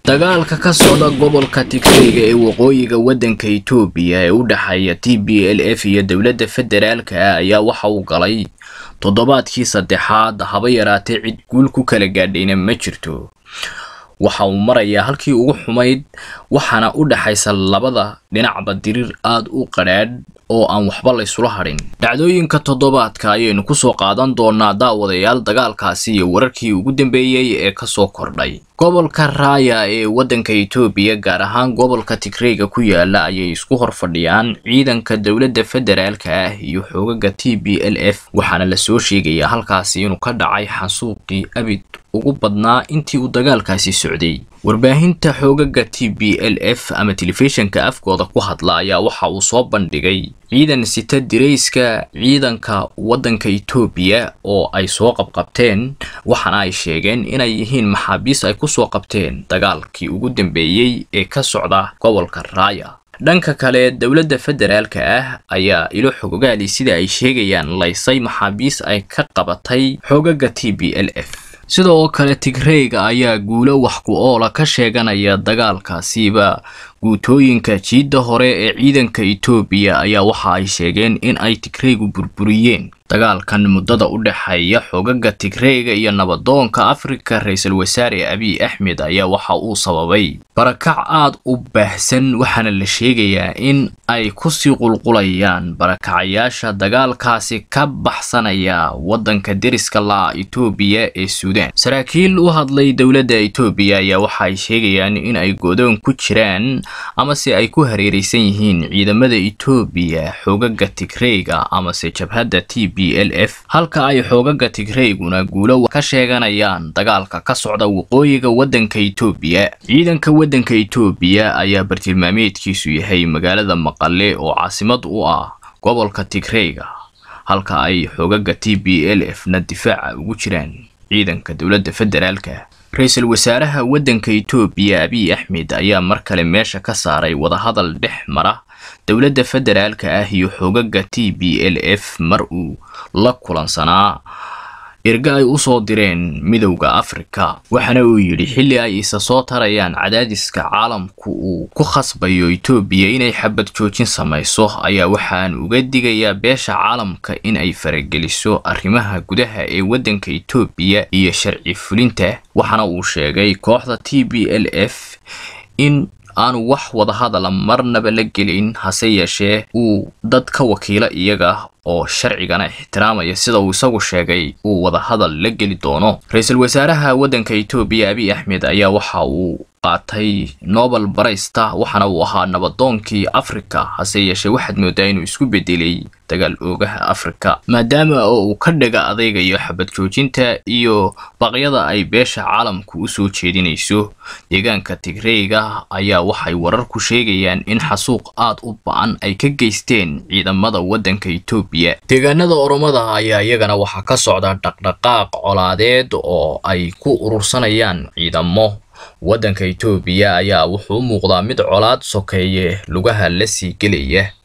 dagaalka ka socda gobolka tigreega ee waqooyiga waddanka itoobiya ee u dhexeeya t b l f iyo dowladda federaalka ah ayaa waxa uu galay toddobaadkii saddexaad haba yaraatee cid guul ku kala gaadhayna ma jirto waxa uu marayaa halkii ugu xumayd waxaana u dhexaysa labada dhinacba diriir aada u qadhaadh oo aan waxba laysula hadhin dhacdooyinka toddobaadka ayaynu kusoo qaadan doonaa daawadayaal dagaalkaasi iyo wararkii ugu dambeeyey ee kasoo kordhay gobolka raaya ee waddanka itoobiya gaar ahaan gobolka tigreega ku yaala ayay isku hor fadhiyaan ciidanka dowladda federaalka ah iyo xoogaga t b l f waxaana lasoo sheegayaa halkaasi inuu ka dhacay xasuuqii abid ugu badnaa intii uu dagaalkaasi socday warbaahinta xoogaga t b l f ama telefishinka afkooda ku hadla ayaa waxa uu soo bandhigay ciidan sita dirayska ciidanka waddanka itoobiya oo ay soo qabqabteen waxaana ay sheegeen inay yihiin maxaabiis ay kusoo qabteen dagaalkii ugu dambeeyey ee ka socda gobolka raaya dhanka kale dowladda federaalka ah ayaa ilo xogogaali sida ay sheegayaan laysay maxaabiis ay ka qabatay xoogaga t b l f sidoo kale tigreega ayaa guulo wax ku oola ka sheeganaya dagaalkaasiba guutooyinka jiidda hore ee ciidanka itoobiya ayaa waxa ay sheegeen in ay tigreegu burburiyeen dagaalkan muddada u dhexeeya xogaga tigreega iyo nabadoonka afrika ra-iisul wasaare abiy axmed ayaa waxa uu sababay barakac aada u baahsan waxaana la sheegayaa in ay kusii qulqulayaan barakacayaasha dagaalkaasi ka baxsanaya waddanka deriska la itoobiya ee suudaan saraakiil u hadlay dowladda itoobiya ayaa waxa ay sheegayaan in ay godoon ku jiraan amase ay ku hareeraysan yihiin ciidamada itoobiya xoogaga tigreega amase jabhadda t b l f halka ay xoogaga tigreeguna guulo ka sheeganayaan dagaalka ka socda waqooyiga waddanka itoobiya ciidanka waddanka itoobiya ayaa bartilmaameedkiisu yahay magaalada maqale oo caasimad u ah gobolka tigreega halka ay xoogaga t b l f na difaaca ugu jiraan ciidanka dowladda federaalka ra-iisul wasaaraha waddanka itoobiya abiy axmed ayaa mar kale meesha ka saaray wadahadal dhex mara dowladda federaalka ah iyo xoogaga t b l f mar uu la kulansanaa irga ay usoo direen midowda afrika waxaana uu yidhi xilli ay isa soo tarayaan cadaadiska caalamku uu ku khasbayo itoobiya inay xabad joojin samayso ayaa waxaan uga digayaa beesha caalamka in ay farageliso arrimaha gudaha ee waddanka itoobiya iyo sharci fulinta waxaana uu sheegay kooxda t b l f in aanu wax wadahadala marnaba la gelin hase yeeshee uu dad ka wakiila iyaga oo sharcigana ixtiraamaya sida uu isagu sheegay uu wadahadal la geli doono ra-iisul wasaaraha waddanka itoobiya abiy axmed ayaa waxa uu qaatay nobel baraysta waxaana uu ahaa nabadoonkii afrika hase yeeshee waxaad moodaa inuu isku bedelay dagaal oogaha afrika maadaama oo uu ka dhiga adaygayo xabad joojinta iyo baqyada ay beesha caalamku usoo jeedinayso deegaanka tigreega ayaa waxay warar ku sheegayaan in xasuuq aad u ba-an ay ka geysteen ciidamada waddanka itoobiya deegaanada oromada ayaa iyagana waxaa ka socda dhaqdhaqaaq colaadeed oo ay ku urursanayaan ciidamo waddanka itoobiya ayaa wuxuu u muuqdaa mid colaad sokeeye lugaha la sii gelaya